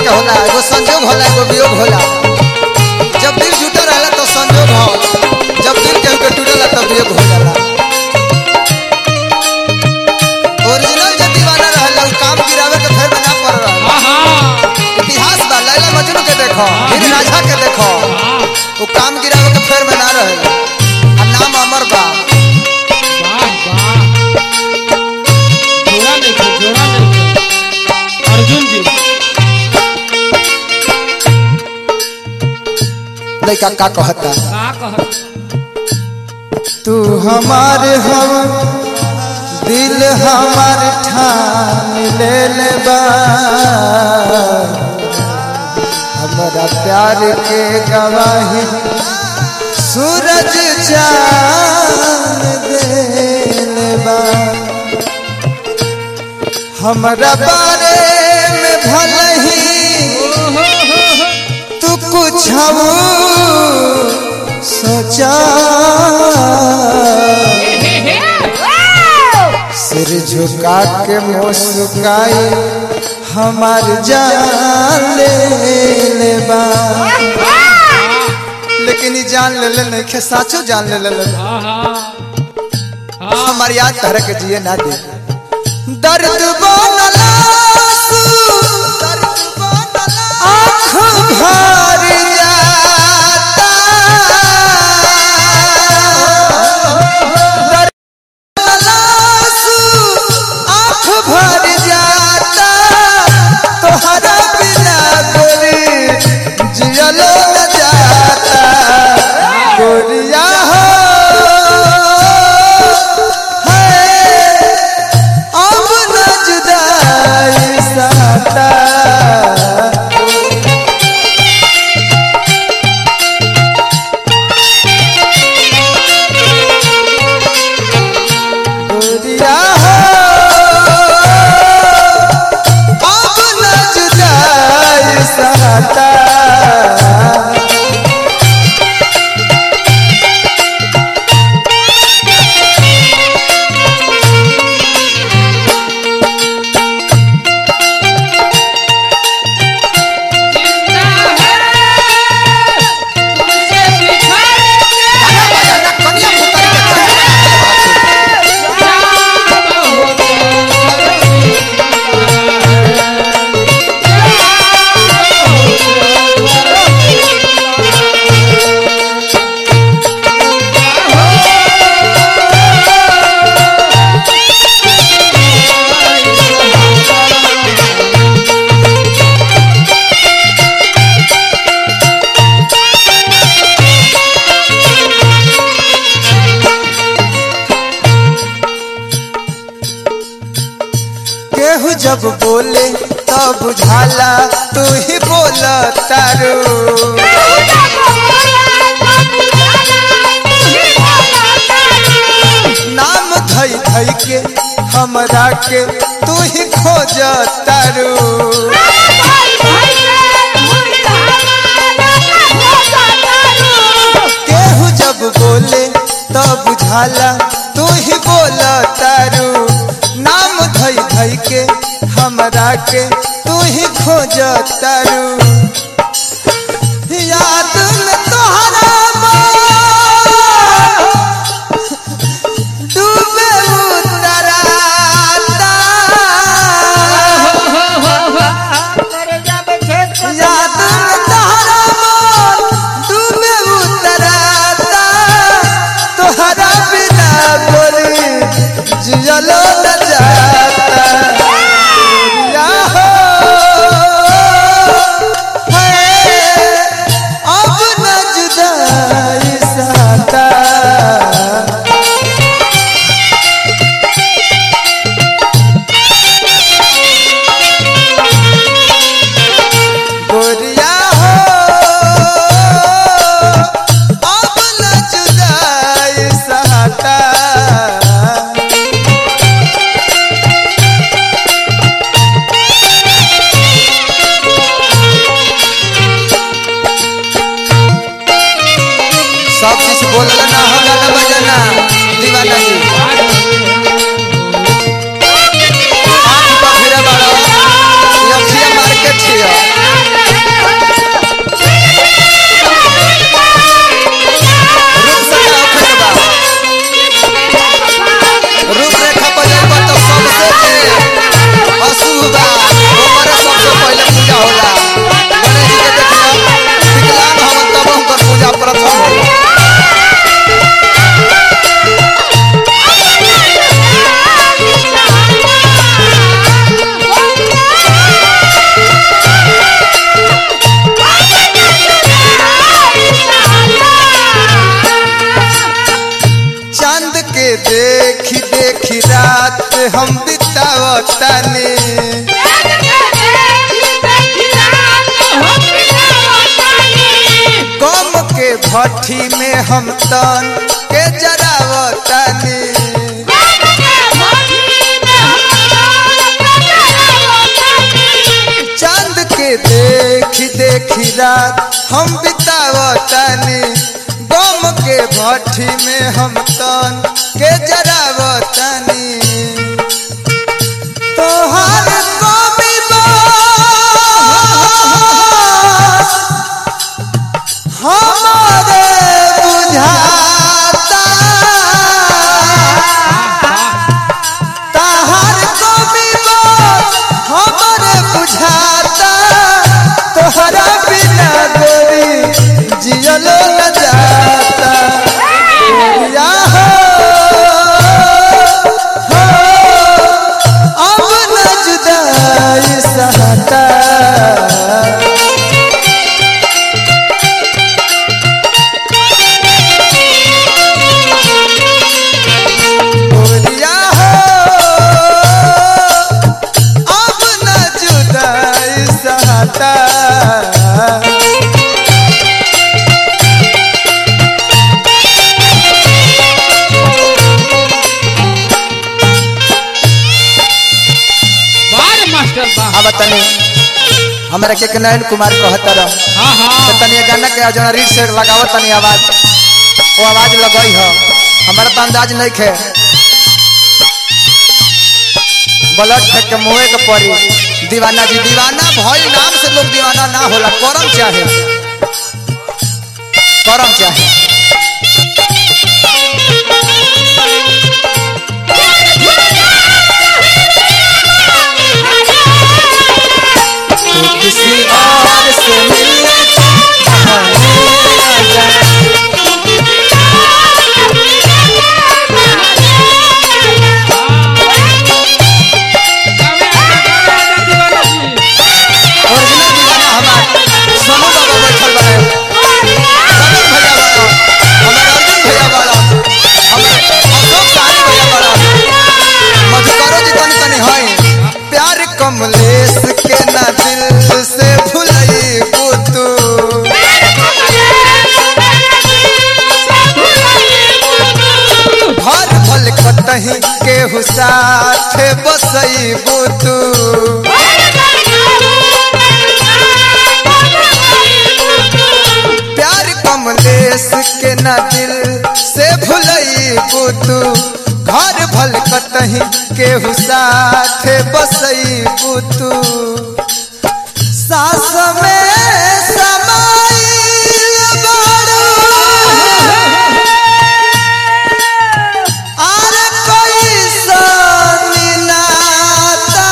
के होला एगो संजोग होला एगो वियोग होला जब दिल जुटा रहला तो संजोग हो जब दिल केहू के टूटेला तब वियोग हो जाला ओरिजिनल जे दीवाना रहला उ काम गिरावे के फेर में ना पड़ रहला आहा इतिहास बा लैला मजनू के देखो हीर राझा के देखो वाह वो काम गिरावे के फेर में ना रहेला आ नाम अमर बा वाह वाह जोड़ा देखो जोड़ा देखो अर्जुन जी लइका का कहता का कह तू हमारे हम दिल हमार ठान ले ले बा हमारा प्यार के गवाही सूरज चांद दे बा हमारा बारे में भले ही तू कुछ सोचा सिर झुका के मुस्काई हमार जान ले ले बा लेकिन ई जान ले ले नहीं खे साचो जान ले ले ले आहा हमार याद तरह के जिए ना दे दर्द बनला आँख भर जाता दर्द बनला आँख भर जाता तोहरा बिना गोरी जियलो न जाता गोरिया हो है अब न जुदाई साता गोरिया हो अब न जुदाई साता जिंदा है तुझसे केहू जब बोले तब बुझाला तू ही बोल तारू नाम धई धई के हमरा के तू ही खोज तारू केहू जब बोले तब बुझाला तू ही बोल तारू नाम धई धई के हमरा के तू ही खोज तारू याद में तोहरा मोर डूबे उतराता याद में तोहरा मोर डूबे उतराता तोहरा बिना बोली जियलो न जाता या हो है अब हम बितावतानी गम के भट्ठी में हम तन के जरावतानी चांद के देखी देखी रात हम बितावतानी गम के भट्ठी में हम तन के जरावतानी तोहार कवि बास हमारे बुझाता तहार कवि बास हमारे बुझाता तोहरा बिना गोरी जियलो न जाता या हो, हो, अब न जुदाई सहता गोरिया हो अब न जुदाई सहता बार मास्टर बा अब तनी हमरा के के नयन कुमार कहता रह हाँ तो हाँ तनी ये गाना के जौन रीड से लगावत तनी आवाज वो आवाज लगई हो हमारा तो अंदाज नहीं खे ब्लड फेंक के मुँहे के पड़ी दीवाना जी दीवाना भई नाम से लोग दीवाना ना होला करम चाहे करम चाहे तू किसी और से मिलने बहाने आ जा। ओरिजिनल दीवाना हमार सोनू बाबा बैठल बड़े समीर भैया बड़ा हमार अर्जुन भैया बड़ा हमार अशोक सारी भैया बड़ा मधुकरो जी तनी तनी है प्यार कमलेश के ना दिल से भुलई तू घर भल कतही केहू साथ बसई तू प्यार कमलेश के ना दिल से भुलई तू घर भल कतही केहू साथ बसई तू सास में समाइल बारू आर कैसन नाता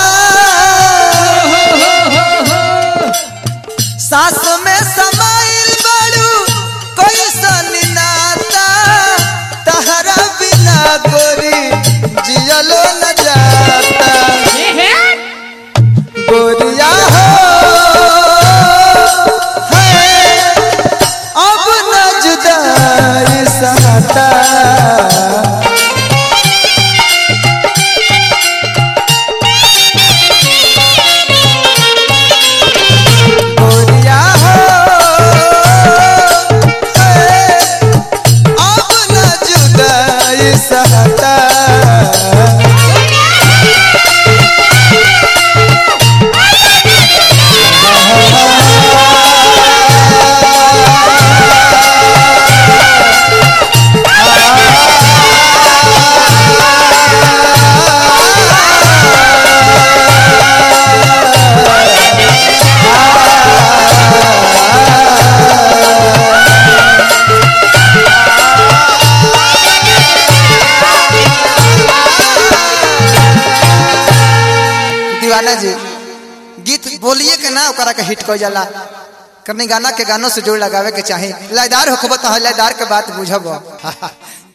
सास में समाइल बारू कैसन नाता तहरा बिना गोरी जियलो न जाता गोरिया हो है, अब न जुदाई सहता गोरिया हो है, अब न जुदाई सहता दीवाना जी गीत बोलिए के ना ओकरा के हिट कर जाला करनी गाना के गानों से जोड़ लगावे के चाही लयदार होखब तो लयदार के बात बुझब